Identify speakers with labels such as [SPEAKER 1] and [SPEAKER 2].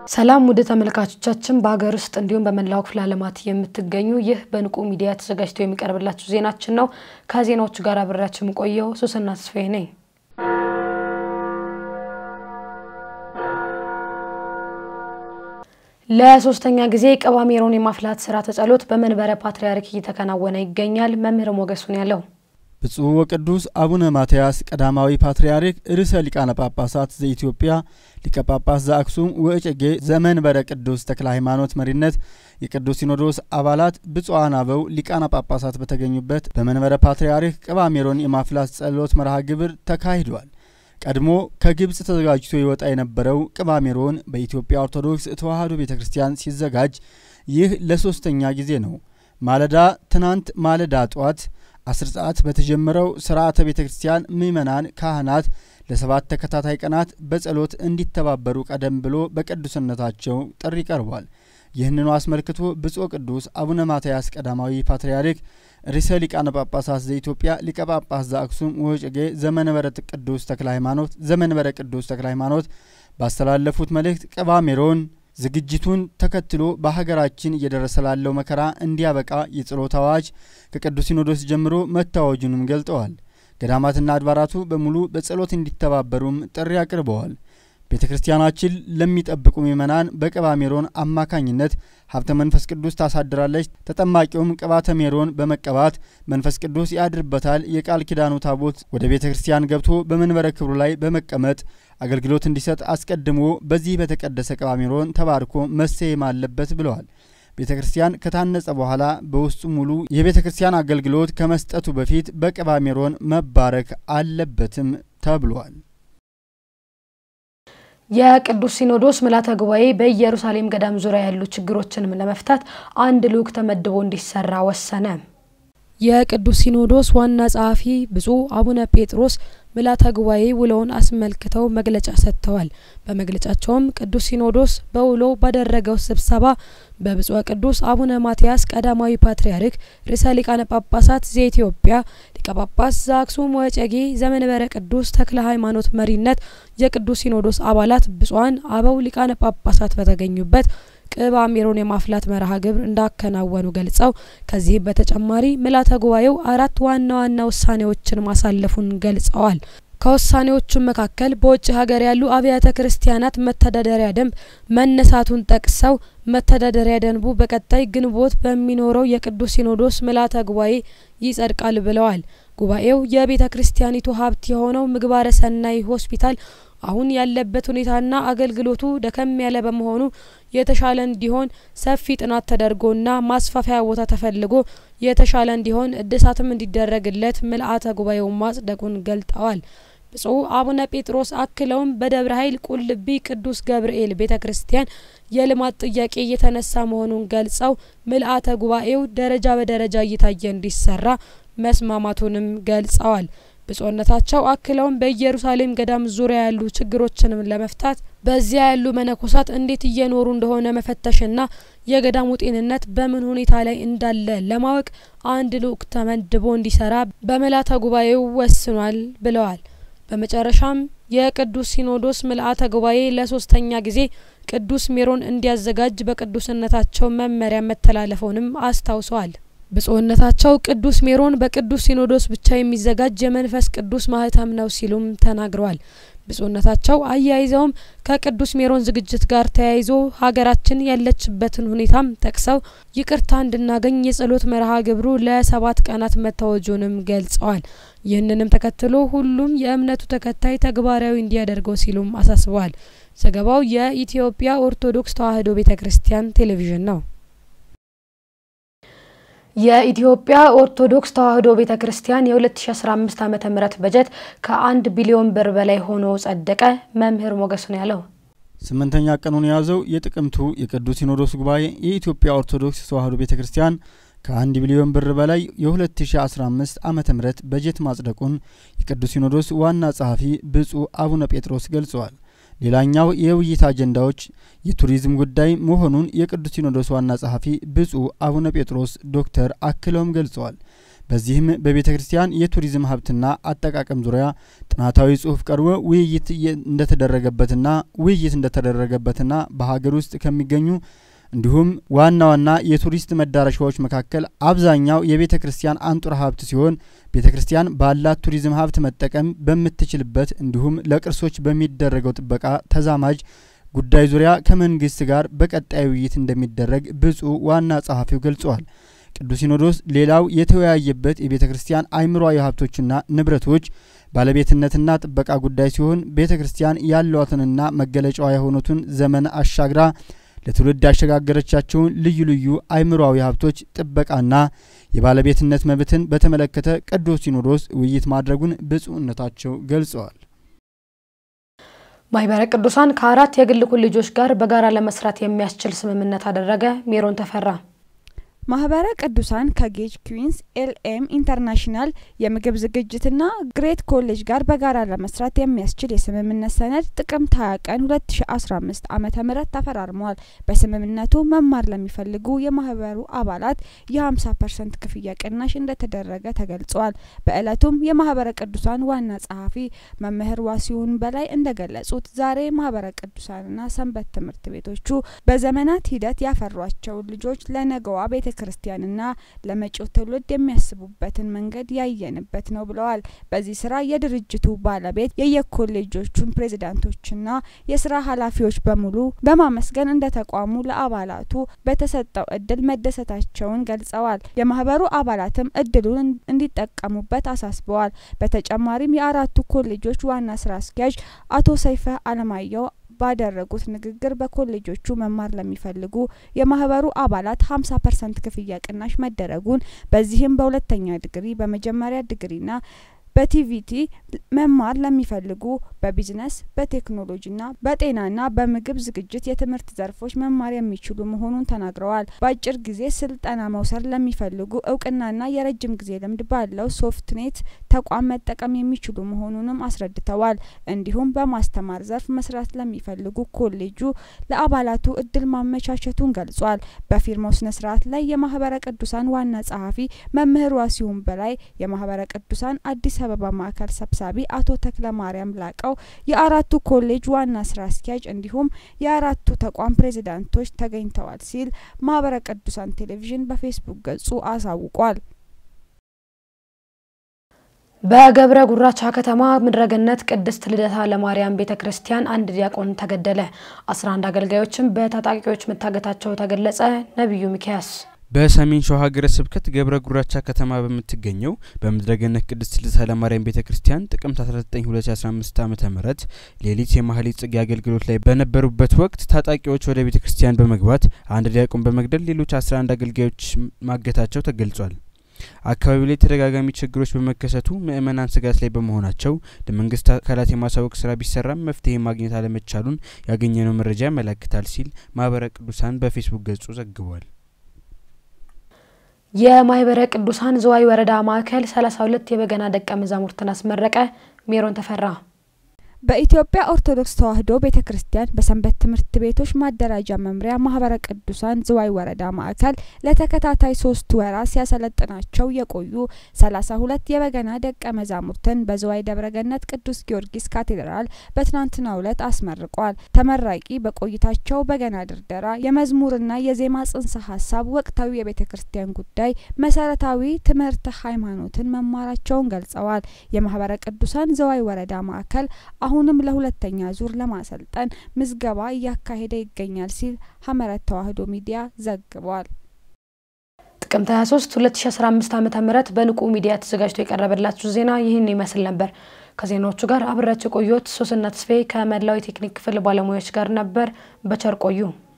[SPEAKER 1] ሰላም ውድ ተመልካቾቻችን በሀገር ውስጥ እንዲሁም በመላው ክፍለ ዓለማት የምትገኙ ይህ በንቁ ሚዲያ ተዘጋጅቶ የሚቀርብላችሁ ዜናችን ነው። ከዜናዎቹ ጋር አብሬያችሁ የምቆየው ሱስና ተስፋዬ ነኝ። ለሶስተኛ ጊዜ ቅባ ሜሮን የማፍላት ስርዓተ ጸሎት በመንበረ ፓትርያርክ እየተከናወነ ይገኛል። መምህር ሞገሱን ያለው
[SPEAKER 2] ብፁዕ ወቅዱስ አቡነ ማትያስ ቀዳማዊ ፓትርያርክ ርዕሰ ሊቃነ ጳጳሳት ዘኢትዮጵያ ሊቀ ጳጳስ ዘአክሱም ወእጨጌ ዘመንበረ ቅዱስ ተክለ ሃይማኖት መሪነት የቅዱስ ሲኖዶስ አባላት ብፁዓን አበው ሊቃነ ጳጳሳት በተገኙበት በመንበረ ፓትርያርክ ቅባ ሜሮን የማፍላት ጸሎት መርሃ ግብር ተካሂዷል። ቀድሞ ከግብፅ ተዘጋጅቶ ይወጣ የነበረው ቅባ ሜሮን በኢትዮጵያ ኦርቶዶክስ ተዋሕዶ ቤተ ክርስቲያን ሲዘጋጅ ይህ ለሶስተኛ ጊዜ ነው። ማለዳ ትናንት ማለዳ ጧት አስር ሰዓት በተጀመረው ስርዓተ ቤተ ክርስቲያን ምዕመናን ካህናት ለሰባት ተከታታይ ቀናት በጸሎት እንዲተባበሩ ቀደም ብሎ በቅዱስነታቸው ጥሪ ቀርቧል። ይህንኑ አስመልክቶ ብፁዕ ቅዱስ አቡነ ማትያስ ቀዳማዊ ፓትርያርክ ርዕሰ ሊቃነ ጳጳሳት ዘኢትዮጵያ ሊቀ ጳጳስ ዘአክሱም ወእጨጌ ዘመንበረ ቅዱስ ተክለ ሃይማኖት ዘመንበረ ቅዱስ ተክለ ሃይማኖት ባስተላለፉት መልእክት ቅባ ሜሮን ዝግጅቱን ተከትሎ በሀገራችን እየደረሰ ላለው መከራ እንዲያበቃ የጸሎት አዋጅ ከቅዱስ ሲኖዶስ ጀምሮ መታወጁንም ገልጠዋል። ገዳማትና አድባራቱ በሙሉ በጸሎት እንዲተባበሩም ጥሪ አቅርበዋል። ቤተ ክርስቲያናችን ለሚጠብቁ ምዕመናን በቅባ ሜሮን አማካኝነት ሀብተ መንፈስ ቅዱስ ታሳድራለች። ተጠማቂውም ቅባተ ሜሮን በመቀባት መንፈስ ቅዱስ ያድርበታል። የቃል ኪዳኑ ታቦት ወደ ቤተ ክርስቲያን ገብቶ በመንበረ ክብሩ ላይ በመቀመጥ አገልግሎት እንዲሰጥ አስቀድሞ በዚህ በተቀደሰ ቅባ ሜሮን ተባርኮ መሰየም አለበት ብለዋል። ቤተ ክርስቲያን ከታነጸ በኋላ በውስጡ ሙሉ የቤተ ክርስቲያን አገልግሎት ከመስጠቱ በፊት በቅባ ሜሮን መባረክ አለበትም ተብሏል።
[SPEAKER 1] የቅዱስ ሲኖዶስ ምልዓተ ጉባኤ በኢየሩሳሌም ገዳም ዙሪያ ያሉ ችግሮችንም ለመፍታት አንድ ልዑክ ተመድቦ እንዲሰራ ወሰነ። የቅዱስ ሲኖዶስ ዋና ጸሐፊ ብፁዕ አቡነ ጴጥሮስ ምልዓተ ጉባኤ ውሎውን አስመልክተው መግለጫ ሰጥተዋል። በመግለጫቸውም ቅዱስ ሲኖዶስ በውሎው ባደረገው ስብሰባ በብፁዕ ቅዱስ አቡነ ማትያስ ቀዳማዊ ፓትርያርክ ርዕሰ ሊቃነ ጳጳሳት ዘኢትዮጵያ ሊቀ ጳጳስ ዘአክሱም ወእጨጌ ዘመንበረ ቅዱስ ተክለ ሃይማኖት መሪነት የቅዱስ ሲኖዶስ አባላት ብፁዓን አበው ሊቃነ ጳጳሳት በተገኙበት ቅባ ሜሮን የማፍላት መርሃ ግብር እንዳከናወኑ ገልጸው ከዚህም በተጨማሪ ምልዓተ ጉባኤው አራት ዋና ዋና ውሳኔዎችን ማሳለፉን ገልጸዋል። ከውሳኔዎቹም መካከል በውጭ ሀገር ያሉ አብያተ ክርስቲያናት መተዳደሪያ ደንብ መነሳቱን ጠቅሰው መተዳደሪያ ደንቡ በቀጣይ ግንቦት በሚኖረው የቅዱስ ሲኖዶስ ምልዓተ ጉባኤ ይጸድቃል ብለዋል። ጉባኤው የቤተ ክርስቲያኒቱ ሀብት የሆነው ምግባረ ሰናይ ሆስፒታል አሁን ያለበት ሁኔታና አገልግሎቱ ደከም ያለ በመሆኑ የተሻለ እንዲሆን ሰፊ ጥናት ተደርጎና ማስፋፊያ ቦታ ተፈልጎ የተሻለ እንዲሆን እድሳትም እንዲደረግለት ምልዓተ ጉባኤው ማጽደቁን ገልጠዋል። ብፁዕ አቡነ ጴጥሮስ አክለውም በደብረ ኃይል ቁልቢ ቅዱስ ገብርኤል ቤተ ክርስቲያን የልማት ጥያቄ እየተነሳ መሆኑን ገልጸው ምልዓተ ጉባኤው ደረጃ በደረጃ እየታየ እንዲሰራ መስማማቱንም ገልጸዋል። ብፁዕነታቸው አክለውም በኢየሩሳሌም ገዳም ዙሪያ ያሉ ችግሮችንም ለመፍታት በዚያ ያሉ መነኮሳት እንዴት እየኖሩ እንደሆነ መፈተሽና የገዳሙ ጤንነት በምን ሁኔታ ላይ እንዳለ ለማወቅ አንድ ልዑክ ተመድቦ እንዲሰራ በምልዓተ ጉባኤው ወስኗል ብለዋል። በመጨረሻም የቅዱስ ሲኖዶስ ምልዓተ ጉባኤ ለሶስተኛ ጊዜ ቅዱስ ሜሮን እንዲያዘጋጅ በቅዱስነታቸው መመሪያ መተላለፈውንም አስታውሰዋል። ብፁዕነታቸው ቅዱስ ሜሮን በቅዱስ ሲኖዶስ ብቻ የሚዘጋጅ የመንፈስ ቅዱስ ማህተም ነው ሲሉም ተናግረዋል። ብፁዕነታቸው አያይዘውም ከቅዱስ ሜሮን ዝግጅት ጋር ተያይዞ ሀገራችን ያለችበትን ሁኔታም ጠቅሰው ይቅርታ እንድናገኝ የጸሎት መርሃ ግብሩ ለሰባት ቀናት መታወጁንም ገልጸዋል። ይህንንም ተከትሎ ሁሉም የእምነቱ ተከታይ ተግባራዊ እንዲያደርገው ሲሉም አሳስበዋል። ዘገባው የኢትዮጵያ ኦርቶዶክስ ተዋሕዶ ቤተ ክርስቲያን ቴሌቪዥን ነው። የኢትዮጵያ ኦርቶዶክስ ተዋሕዶ ቤተ ክርስቲያን የ2015 ዓ.ም በጀት ከአንድ ቢሊዮን ብር በላይ ሆኖ ጸደቀ። መምህር ሞገሱን ያለው
[SPEAKER 2] ስምንተኛ ቀኑን የያዘው የጥቅምቱ የቅዱስ ሲኖዶስ ጉባኤ የኢትዮጵያ ኦርቶዶክስ ተዋሕዶ ቤተ ክርስቲያን ከአንድ ቢሊዮን ብር በላይ የ2015 ዓ ም በጀት ማጽደቁን የቅዱስ ሲኖዶስ ዋና ጸሐፊ ብፁዕ አቡነ ጴጥሮስ ገልጸዋል። ሌላኛው የውይይት አጀንዳዎች የቱሪዝም ጉዳይ መሆኑን የቅዱስ ሲኖዶስ ዋና ጸሐፊ ብፁዕ አቡነ ጴጥሮስ ዶክተር አክለውም ገልጸዋል። በዚህም በቤተ ክርስቲያን የቱሪዝም ሀብትና አጠቃቀም ዙሪያ ጥናታዊ ጽሑፍ ቀርቦ ውይይት እንደተደረገበትና ውይይት እንደተደረገበትና በሀገር ውስጥ ከሚገኙ እንዲሁም ዋና ዋና የቱሪስት መዳረሻዎች መካከል አብዛኛው የቤተ ክርስቲያን አንጡራ ሀብት ሲሆን ቤተ ክርስቲያን ባላት ቱሪዝም ሀብት መጠቀም በምትችልበት እንዲሁም ለቅርሶች በሚደረገው ጥበቃ ተዛማጅ ጉዳይ ዙሪያ ከመንግስት ጋር በቀጣይ ውይይት እንደሚደረግ ብፁዕ ዋና ጸሐፊው ገልጸዋል። ቅዱስ ሲኖዶስ ሌላው የተወያየበት የቤተ ክርስቲያን አእምሯዊ ሀብቶችና ንብረቶች ባለቤትነትና ጥበቃ ጉዳይ ሲሆን ቤተ ክርስቲያን ያሏትንና መገለጫዋ የሆኑትን ዘመን አሻግራ ለትውልድ ያሸጋገረቻቸውን ልዩ ልዩ አእምሯዊ ሀብቶች ጥበቃና የባለቤትነት መብትን በተመለከተ ቅዱስ ሲኖዶስ ውይይት ማድረጉን ብፁዕነታቸው ገልጸዋል።
[SPEAKER 1] ማህበረ ቅዱሳን ከአራት የግል ኮሌጆች ጋር በጋራ ለመስራት የሚያስችል ስምምነት አደረገ። ሜሮን ተፈራ
[SPEAKER 3] ማህበረ ቅዱሳን ከጌጅ ኩዊንስ ኤልኤም ኢንተርናሽናል የምግብ ዝግጅትና ግሬት ኮሌጅ ጋር በጋራ ለመስራት የሚያስችል የስምምነት ሰነድ ጥቅምት 20 ቀን 2015 ዓመተ ምህረት ተፈራርመዋል። በስምምነቱ መማር ለሚፈልጉ የማህበሩ አባላት የ50 ፐርሰንት ክፍያ ቅናሽ እንደተደረገ ተገልጿል። በእለቱም የማህበረ ቅዱሳን ዋና ጸሐፊ መምህር ዋሲሁን በላይ እንደገለጹት ዛሬ ማህበረ ቅዱሳንና ሰንበት ትምህርት ቤቶቹ በዘመናት ሂደት ያፈሯቸውን ልጆች ለነገዋ ቤተ ክርስቲያንና ለመጪው ትውልድ የሚያስቡበትን መንገድ ያየንበት ነው ብለዋል። በዚህ ስራ የድርጅቱ ባለቤት የየኮሌጆቹን ፕሬዝዳንቶችና የስራ ኃላፊዎች በሙሉ በማመስገን እንደ ተቋሙ ለአባላቱ በተሰጠው እድል መደሰታቸውን ገልጸዋል። የማህበሩ አባላትም እድሉን እንዲጠቀሙበት አሳስበዋል። በተጨማሪም የአራቱ ኮሌጆች ዋና ስራ አስኪያጅ አቶ ሰይፈ አለማየሁ ባደረጉት ንግግር በኮሌጆቹ መማር ለሚፈልጉ የማህበሩ አባላት 50 ፐርሰንት ክፍያ ቅናሽ መደረጉን በዚህም በሁለተኛ ዲግሪ በመጀመሪያ ዲግሪና በቲቪቲ መማር ለሚፈልጉ በቢዝነስ በቴክኖሎጂና በጤናና በምግብ ዝግጅት የትምህርት ዘርፎች መማር የሚችሉ መሆኑን ተናግረዋል። በአጭር ጊዜ ስልጠና መውሰድ ለሚፈልጉ እውቅናና የረጅም ጊዜ ልምድ ባለው ሶፍትኔት ተቋም መጠቀም የሚችሉ መሆኑንም አስረድተዋል። እንዲሁም በማስተማር ዘርፍ መስራት ለሚፈልጉ ኮሌጁ ለአባላቱ እድል ማመቻቸቱን ገልጿል። በፊርማው ስነ ስርዓት ላይ የማህበረ ቅዱሳን ዋና ጸሐፊ መምህር ዋሲሁን በላይ የማህበረ ቅዱሳን አዲስ አበባ ማዕከል ሰብሳቢ አቶ ተክለ ማርያም ላቀው የአራቱ ኮሌጅ ዋና ስራ አስኪያጅ እንዲሁም የአራቱ ተቋም ፕሬዚዳንቶች ተገኝተዋል ሲል ማህበረ ቅዱሳን ቴሌቪዥን በፌስቡክ ገጹ አሳውቋል።
[SPEAKER 1] በገብረ ጉራቻ ከተማ ምድረገነት ቅድስት ልደታ ለማርያም ቤተ ክርስቲያን አንድ ዲያቆን ተገደለ። 11 አገልጋዮችም በታጣቂዎች መታገታቸው ተገለጸ። ነቢዩ ሚኪያስ
[SPEAKER 4] በሰሜን ሸዋ ሀገረ ስብከት ገብረ ጉራቻ ከተማ በምትገኘው በምድረገነት ቅድስት ልደታ ለማርያም ቤተ ክርስቲያን ጥቅምት 19 2015 ዓ ም ሌሊት የማህሌት ጽጌ አገልግሎት ላይ በነበሩበት ወቅት ታጣቂዎች ወደ ቤተ ክርስቲያን በመግባት አንድ ዲያቆን በመግደል ሌሎች 11 አገልጋዮች ማገታቸው ተገልጿል። አካባቢው ላይ ተደጋጋሚ ችግሮች በመከሰቱ ምዕመናን ስጋት ላይ በመሆናቸው ለመንግስት አካላት የማሳወቅ ስራ ቢሰራም መፍትሄ ማግኘት አለመቻሉን ያገኘነው መረጃ ያመለክታል ሲል ማህበረ ቅዱሳን በፌስቡክ ገጹ ዘግቧል።
[SPEAKER 1] የማህበረ ቅዱሳን ዝዋይ ወረዳ ማዕከል 32 የበገና ደቀ መዛሙርትን አስመረቀ። ሜሮን ተፈራ
[SPEAKER 3] በኢትዮጵያ ኦርቶዶክስ ተዋሕዶ ቤተ ክርስቲያን በሰንበት ትምህርት ቤቶች ማደራጃ መምሪያ ማህበረ ቅዱሳን ዝዋይ ወረዳ ማዕከል ለተከታታይ ሶስት ወራት ሲያሰለጥናቸው የቆዩ ሰላሳ ሁለት የበገና ደቀ መዛሙርትን በዝዋይ ደብረገነት ቅዱስ ጊዮርጊስ ካቴድራል በትናንትናው ዕለት አስመርቋል። ተመራቂ በቆይታቸው በገና ድርደራ፣ የመዝሙርና የዜማ ጽንሰ ሀሳብ፣ ወቅታዊ የቤተ ክርስቲያን ጉዳይ፣ መሰረታዊ ትምህርተ ሃይማኖትን መማራቸውን ገልጸዋል። የማህበረ ቅዱሳን ዝዋይ ወረዳ ማዕከል አሁንም ለሁለተኛ ዙር ለማሰልጠን ምዝገባ እያካሄደ ይገኛል ሲል ሀመረት ተዋሕዶ ሚዲያ ዘግቧል።
[SPEAKER 1] ጥቅምት 23 2015 ዓ ም በንቁ ሚዲያ ተዘጋጅቶ የቀረበላችሁ ዜና ይህን ይመስል ነበር። ከዜናዎቹ ጋር አብራችሁ ቆዮት ሶስና ተስፋዬ ከመላው የቴክኒክ ክፍል ባለሙያዎች ጋር ነበር። በቸር ቆዩ።